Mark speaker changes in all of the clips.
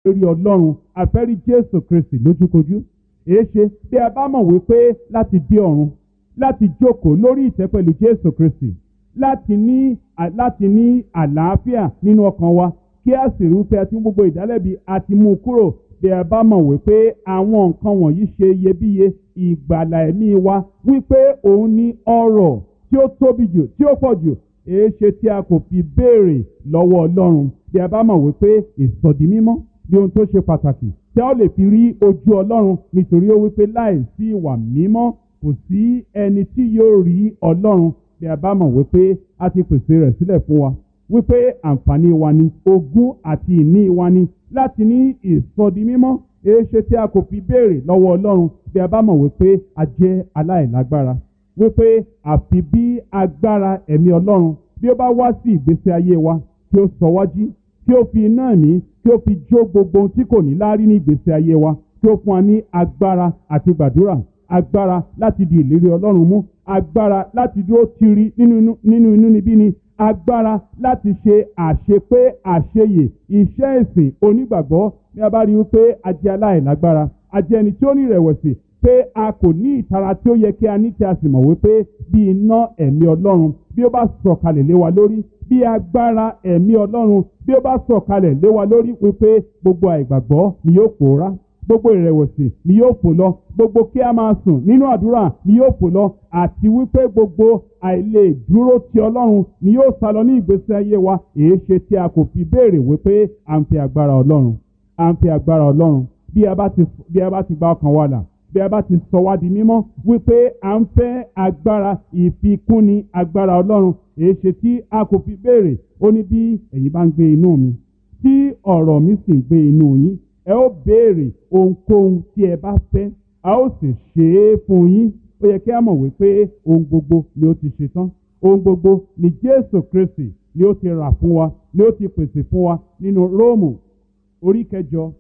Speaker 1: rí ọlọ́run a fẹ́ rí jésù kristi lójúkojú èé ṣe bí a bá mọ̀ wípé láti dé ọ̀run láti jókòó lórí ìtẹ́ pẹ̀lú jésù kristi láti ní láti ní àlàáfíà nínú ọkàn wa kí a sì rí wípé a ti mú gbogbo ìdálẹ́bi a ti mú un kúrò bí a bá mọ̀ wípé àwọn nǹkan wọ̀nyí ṣe iyebíye ìgbàlà ẹ̀mí wa wípé òun ní ọrọ̀ tí ó tóbi jù tí ó pọ̀ jù èé ṣe tí a kò fi béèrè lọ́wọ́ ọlọ́run bí a bá mọ̀ wípé ìsọ̀dí mímọ́ bí ohun tó ṣe pàtàkì tí a ó lè fi rí ojú ọlọ́run nítorí ó wípé láì sí ìwà mímọ́ kò sí ẹni tí yóò rí ọlọ́run bí a bá mọ̀ wípé a ti pèsè rẹ̀ sílẹ̀ fún wa wípé àǹfààní wa ni ogún àti ìní wa ni láti ní ìsọdi mímọ́ èé ṣe tí a kò fi béèrè lọ́wọ́ ọlọ́run bí a bá mọ̀ wípé a jẹ́ aláìlágbára wípé àfi bí agbára ẹ̀mí ọlọ́run bí ó bá wá sí ìgbésí ayé wa tí ó sọ wájú tí ó fi iná ẹ̀mí tí ó fi jó gbogbo ohun tí kò ní láárí ní ìgbésí ayé wa tí ó fún wa ní agbára àti gbàdúrà agbára láti di ìlérí ọlọ́run mú agbára láti dúró tiri nínú inú níbí ni agbára láti ṣe àṣepé àṣeyè iṣẹ́ ìsìn onígbàgbọ́ ní a bá rí i pé a jẹ́ aláìlágbára a jẹ́ ẹni tí ó ní ìrẹ̀wẹ̀sì pé a kò ní ìtara tí ó yẹ kí a ní tí a sì mọ̀ wípé bí iná ẹ̀mí ọlọ́run bí ó bá sọ̀kalẹ̀ lé wa lórí bí agbára ẹ̀mí ọlọ́run bí ó bá sọ̀kalẹ̀ lé wa lórí wípé gbogbo àìgbàgbọ́ ni yóò pòórá gbogbo ìrẹ̀wẹ̀sì ni yóò fò lọ gbogbo kí a máa sùn nínú àdúrà ni yóò fò lọ àti wípé gbogbo àìlè dúró ti ọlọ́run ni yóò sá lọ ní ìgbésí ayé wa èé ṣe tí a kò fi béèrè wípé à ń fi agbára ọlọ́run à ń fi agbára ọlọ́run bí a bá ti bí a bá ti gba ọkàn wa là bí a bá ti sọ wá di mímọ́ wípé à ń fẹ́ agbára ìfikúnni agbára ọlọ́run èé ṣe tí a kò fi béèrè ó ní bí ẹ̀yin bá ń gbé inú mi tí ọ̀rọ̀ mi sì ń gbé inú yín ẹ ó béèrè ohunkóhun tí ẹ bá fẹ́ a ó sì ṣe é fún yín ó yẹ kí a mọ̀ wípé ohun gbogbo ni ó ti ṣe tán ohun gbogbo ni jésù kristi ni ó ti rà fún wa ni ó ti pèsè fún wa nínú róòmù orí kẹjọ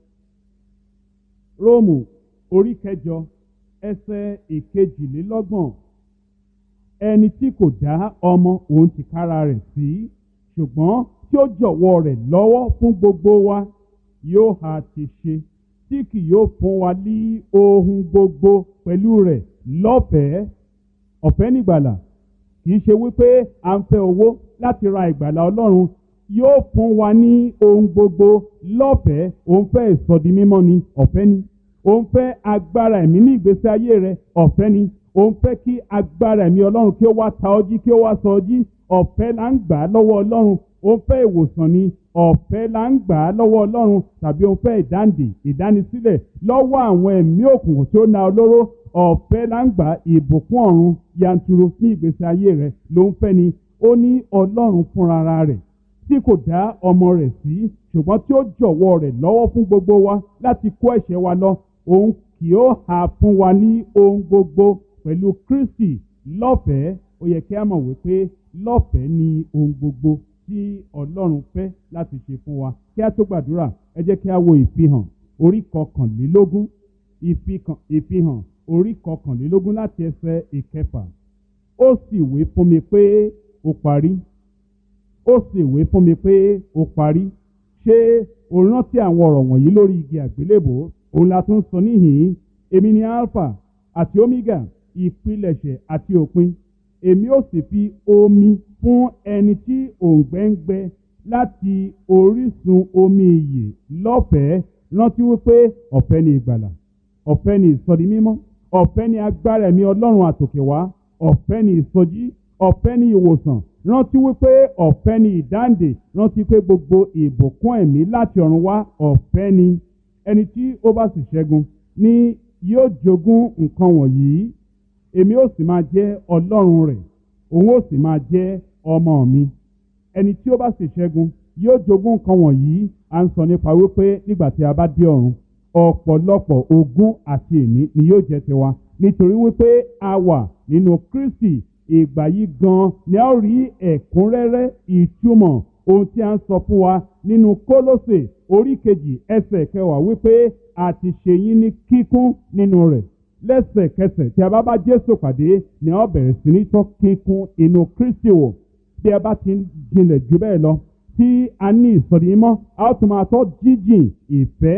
Speaker 1: róòmù orí kẹjọ ẹsẹ̀ ìkejìlélọ́gbọ̀n ẹni tí kò dá ọmọ òun ti kára rẹ̀ sí ṣùgbọ́n tí ó jọ̀wọ́ rẹ̀ lọ́wọ́ fún gbogbo wa yóò ha ti ṣe tí kì yóò fún wa ní ohun gbogbo pẹ̀lú rẹ̀ lọ́fẹ̀ẹ́ ọ̀fẹ́ nígbàlà kì í ṣe wípé à ń fẹ́ owó láti ra ìgbàlà ọlọ́run yóò fún wa ní ohun gbogbo lọ́fẹ̀ẹ́ òun fẹ́ ìsọdi mímọ́ ni ọ̀fẹ́ ni òun fẹ́ agbára ẹ̀mí ní ìgbésí ayé rẹ̀ ọ̀fẹ́ ni òun fẹ́ kí agbára ẹ̀mí ọlọ́run kí ó wá ta ọjí kí ó wá sọ ọjí ọ̀fẹ́ là ń gbà á lọ́wọ́ ọlọ́run òun fẹ́ ìwòsàn ni ọ̀fẹ́ là ń gbà á lọ́wọ́ ọlọ́run tàbí òun fẹ́ ìdáǹdè ìdánisílẹ̀ lọ́wọ́ àwọn ẹ̀mí òkùnkùn tí ó na olóró ọ̀fẹ́ là ń gbà ìbùkún ọ̀run yanturu ní ìgbésí ayé rẹ̀ ló ń fẹ́ ni ó ní ọlọ́run fúnra rẹ̀ tí kò dá ọmọ rẹ̀ sí ṣùgbọ́n tí ó jọ̀wọ́ rẹ̀ lọ́wọ́ fún gbogbo wa láti kó ẹ̀ṣẹ̀ wa lọ òun kì ó hà fún wa ní ohun gbogbo pẹ̀lú kristi lọ́fẹ̀ẹ́ ó yẹ kí a mọ̀ wípé lọ́fẹ̀ẹ́ ni ohun gbogbo tí ọlọ́run fẹ́ láti ṣe fún wa kí a tó gbàdúrà ẹ jẹ́ kí a wo ìfihàn orí kọkànlélógún ìfihàn orí kọkànlélógún láti ẹsẹ̀ ìkẹfà ó sì wé fún mi pé ó parí ó sì wé fún mi pé ó parí ṣé o rántí àwọn ọ̀rọ̀ wọ̀nyí lórí igi àgbélébò òun la tún sọ níhìn-ín èmi ni alpha àti omega ìpilẹ̀ṣẹ̀ àti òpin èmi ó sì fi omi fún ẹni tí òǹgbẹ ń gbẹ láti orísun omi ìyè lọ́fẹ̀ẹ́ rántí wípé ọ̀fẹ́ ni ìgbàlà ọ̀fẹ́ ni ìsọdi mímọ́ ọ̀fẹ́ ni agbára ẹ̀mí ọlọ́run àtòkè wá ọ̀fẹ́ ni ìsọjí ọ̀fẹ́ ni ìwòsàn rántí wípé ọ̀fẹ́ ni ìdáǹdè rántí pé gbogbo ìbùkún ẹ̀mí láti ọ̀run wá ọ̀fẹ́ ni ẹni tí ó bá sì ṣẹ́gun ní yóò jogún nǹkan wọ̀nyí èmi ó sì máa jẹ́ ọlọ́run rẹ̀ òun ó sì máa jẹ́ ọmọ mi ẹni tí ó bá sì ṣẹ́gun yóò jogún nǹkan wọ̀nyí à ń sọ nípa wípé nígbà tí a bá dé ọ̀run ọ̀pọ̀lọpọ̀ ogún àti ìní ni yóò jẹ́ tiwa nítorí wípé a wà nínú kristi ìgbà yìí gan ni a ó rí ẹ̀kúnrẹ́rẹ́ ìtumọ̀ ohun tí a ń sọ fún wa nínú kólósè orí kejì ẹsẹ̀ kẹwàá wípé a ti ṣe yín ní kíkún nínú rẹ̀ lẹ́sẹ̀kẹsẹ̀ tí a bá bá jésù pàdé ni a ó bẹ̀rẹ̀ sí ní tọ́ kíkún inú kristi wò bí a bá ti ń jinlẹ̀ jù bẹ́ẹ̀ lọ tí a ní ìsọ̀rí mọ́ a ó tún máa tọ́ jíjìn ìfẹ́